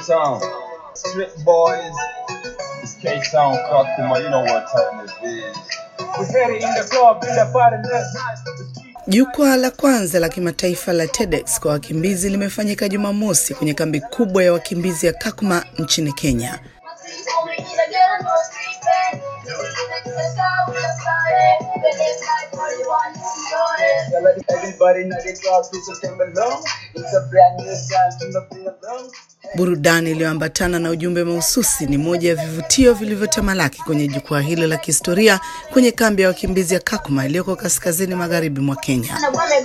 K-Town. Strip boys. It's K-Town, Kakuma. You know what time it is. We headed in the club, in the party, let's Jukwaa la kwanza la kimataifa la TEDx kwa wakimbizi limefanyika Jumamosi kwenye kambi kubwa ya wakimbizi ya Kakuma nchini Kenya. Everybody in the club, please come along. It's a brand new sound, do not be alone. Burudani iliyoambatana na ujumbe mahususi ni moja ya vivutio vilivyotamalaki kwenye jukwaa hilo la kihistoria kwenye kambi ya wakimbizi ya Kakuma iliyoko kaskazini magharibi mwa Kenya.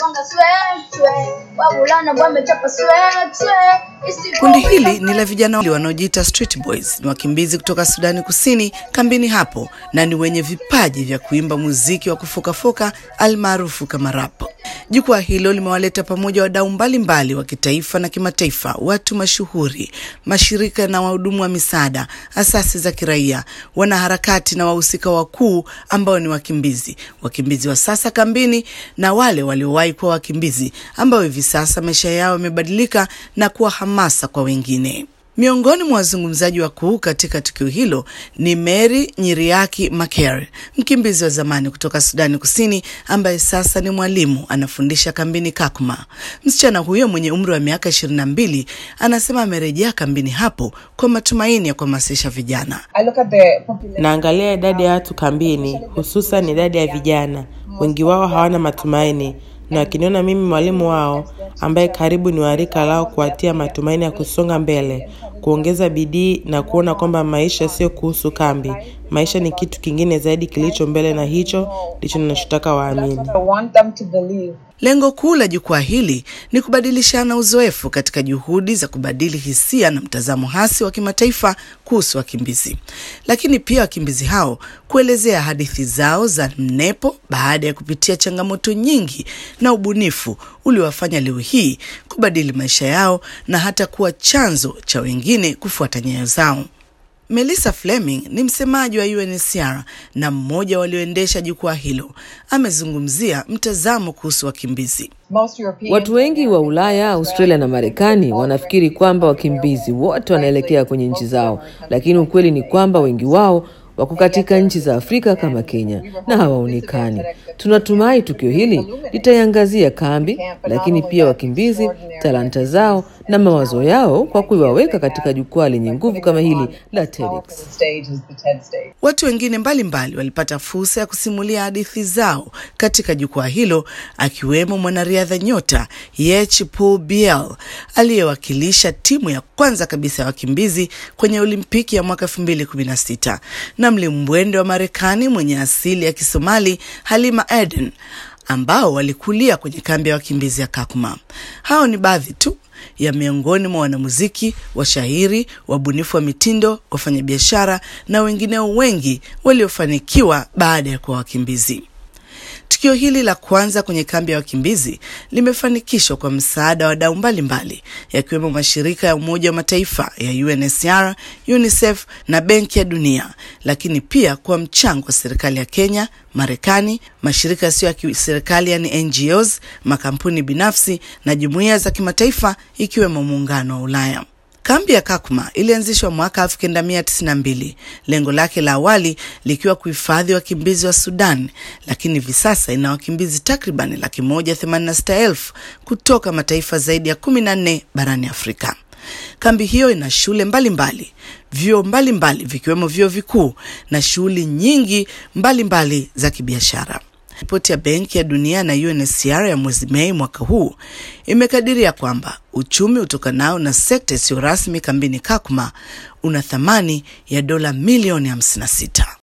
Kundi hili ni la vijana wanaojiita Street Boys, ni wakimbizi kutoka Sudani Kusini kambini hapo, na ni wenye vipaji vya kuimba muziki wa kufokafoka almaarufu kama rap. Jukwaa hilo limewaleta pamoja wadau mbalimbali wa kitaifa na kimataifa, watu mashuhuri, mashirika na wahudumu wa misaada, asasi za kiraia, wanaharakati na wahusika wakuu ambao ni wakimbizi, wakimbizi wa sasa kambini na wale waliowahi kuwa wakimbizi ambao hivi sasa maisha yao yamebadilika na kuwa hamasa kwa wengine. Miongoni mwa wazungumzaji wakuu katika tukio hilo ni Mary Nyiriaki Makere, mkimbizi wa zamani kutoka Sudani Kusini ambaye sasa ni mwalimu anafundisha kambini Kakuma. Msichana huyo mwenye umri wa miaka ishirini na mbili anasema amerejea kambini hapo kwa matumaini ya kuhamasisha vijana. I look at the population. Naangalia idadi ya watu kambini, hususan idadi ya vijana. Wengi wao hawana matumaini, na wakiniona mimi mwalimu wao ambaye karibu ni warika lao, kuwatia matumaini ya kusonga mbele, kuongeza bidii na kuona kwamba maisha sio kuhusu kambi. Maisha ni kitu kingine zaidi kilicho mbele, na hicho ndicho ninachotaka waamini. I want them to believe. Lengo kuu la jukwaa hili ni kubadilishana uzoefu katika juhudi za kubadili hisia na mtazamo hasi wa kimataifa kuhusu wakimbizi, lakini pia wakimbizi hao kuelezea hadithi zao za mnepo baada ya kupitia changamoto nyingi na ubunifu uliowafanya leo hii kubadili maisha yao na hata kuwa chanzo cha wengine kufuata nyayo zao. Melissa Fleming ni msemaji wa UNHCR na mmoja walioendesha jukwaa hilo. Amezungumzia mtazamo kuhusu wakimbizi. Most Europeans Watu wengi wa Ulaya, Australia na Marekani wanafikiri kwamba wakimbizi wote wanaelekea kwenye nchi zao, lakini ukweli ni kwamba wengi wao wako katika nchi za Afrika kama Kenya na hawaonekani. Tunatumai tukio hili litaiangazia kambi, lakini pia wakimbizi, talanta zao na mawazo yao kwa kuiwaweka katika jukwaa lenye nguvu kama hili la TEDx. the stage is the TED stage. Watu wengine mbalimbali walipata fursa ya kusimulia hadithi zao katika jukwaa hilo, akiwemo mwanariadha nyota Yech Pu Biel aliyewakilisha timu ya kwanza kabisa ya wakimbizi kwenye Olimpiki ya mwaka 2016 na mlimbwende wa Marekani mwenye asili ya Kisomali Halima Eden ambao walikulia kwenye kambi ya wakimbizi ya Kakuma. Hao ni baadhi tu ya miongoni mwa wanamuziki, washairi, wabunifu wa mitindo, wafanyabiashara na wengineo wengi waliofanikiwa baada ya kuwa wakimbizi. Tukio hili la kwanza kwenye kambi ya wakimbizi limefanikishwa kwa msaada wa wadau mbalimbali yakiwemo mashirika ya Umoja wa Mataifa ya UNHCR, UNICEF na Benki ya Dunia, lakini pia kwa mchango wa serikali ya Kenya, Marekani, mashirika yasiyo ya kiserikali yani NGOs, makampuni binafsi na jumuiya za kimataifa ikiwemo Muungano wa Ulaya. Kambi ya Kakuma ilianzishwa mwaka 1992, lengo lake la awali likiwa kuhifadhi wakimbizi wa Sudan, lakini hivi sasa ina wakimbizi takriban laki moja themanini na sita elfu kutoka mataifa zaidi ya 14 barani Afrika. Kambi hiyo ina shule mbalimbali, vyuo mbalimbali vikiwemo vyuo vikuu na shughuli nyingi mbalimbali mbali za kibiashara. Ripoti ya Benki ya Dunia na UNHCR ya mwezi Mei mwaka huu imekadiria kwamba uchumi utokanao na sekta isiyo rasmi kambini Kakuma una thamani ya dola milioni 56.